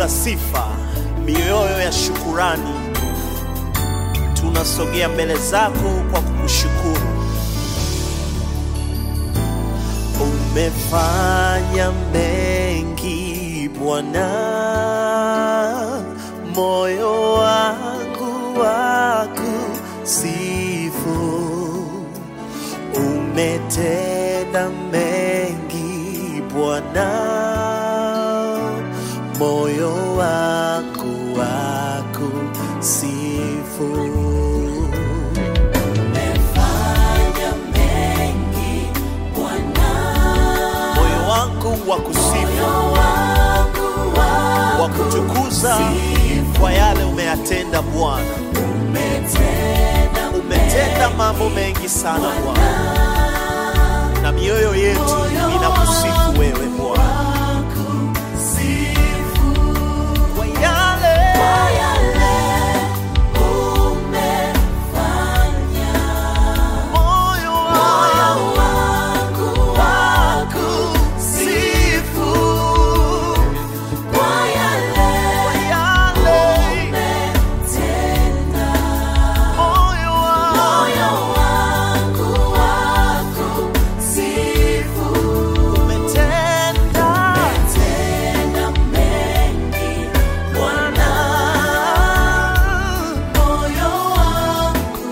la sifa, mioyo ya shukurani, tunasogea mbele zako kwa kukushukuru. Umefanya mengi Bwana, moyo wangu wakusifu. Umetenda mengi Bwana, moyo wangu wakusifu. Umefanya mengi Bwana, Moyo wangu wakusifu, moyo wangu wakutukuza kwa yale umeyatenda Bwana. umetenda Umetenda mambo mengi sana Bwana, na mioyo yetu inakusifu wewe Bwana sifu kwa yale kwa yale umefanya. moyo Moyo wangu wangu wakusifu kwa yale kwa yale umetenda. moyo wangu Moyo wangu wakusifu. umetenda Umetenda mengi Bwana, moyo wangu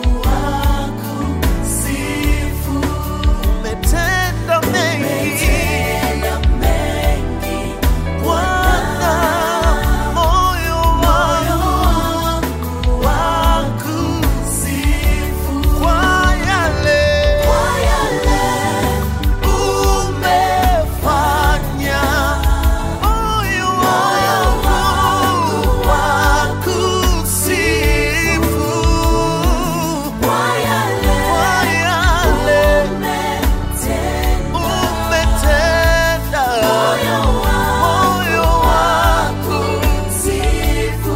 wakusifu. umetenda mengi Umetenda mengi Bwana, moyo moyo wangu wangu wakusifu. kwa yale Kwa yale umefanya moyo wangu wakusifu kwa yale kwa yale umetenda. umetenda Moyo moyo wangu Sifu,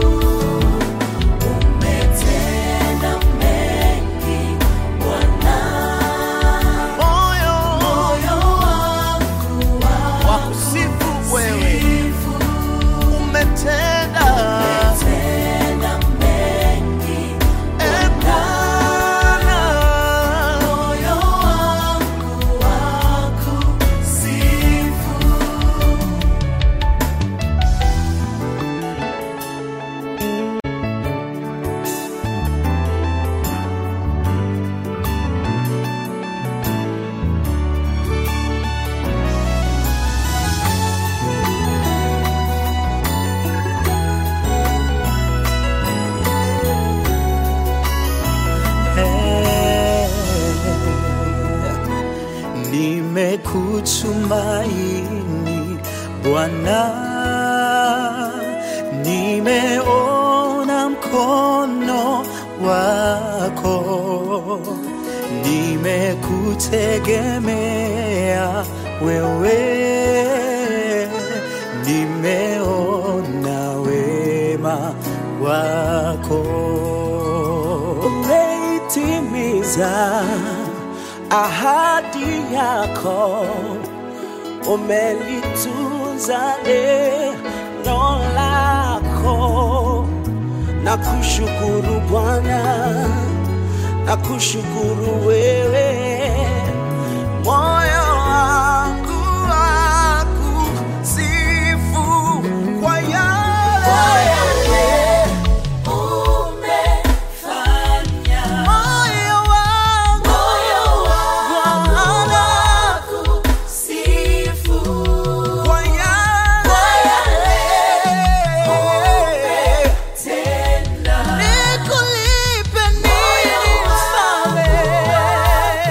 umetenda mengi Bwana, moyo moyo wangu wakusifu wewe wakusifu. umetenda Umetenda mengi e Bwana moyo wangu wakusifu. Nimekutumaini Bwana, nimeona mkono wako, nimekutegemea wewe, nimeona wema wako umeitimiza ahadi yako, umelitunza neno lako. Na kushukuru Bwana, na kushukuru wewe, moyo wangu wakusifu kwa Kwa yale yale umefanya, moyo wangu moyo wangu Bwana wakusifu. kwa yale Tenda nikulipe nini mfalme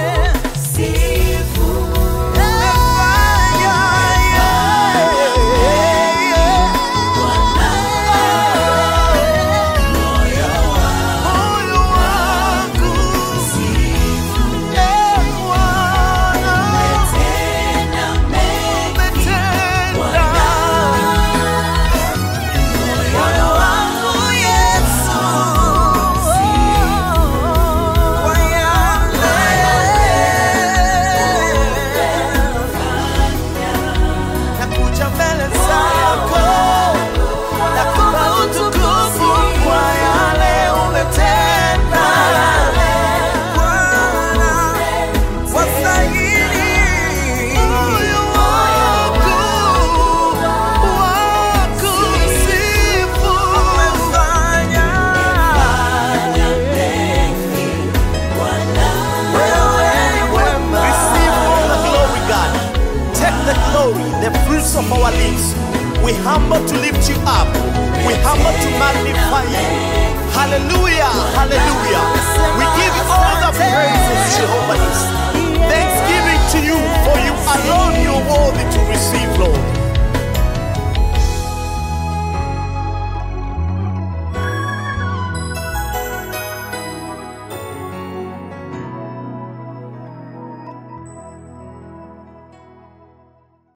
We humble to lift you up. We humble to magnify you. Hallelujah. Hallelujah. We give you all the praises, Jehovah. Nissi.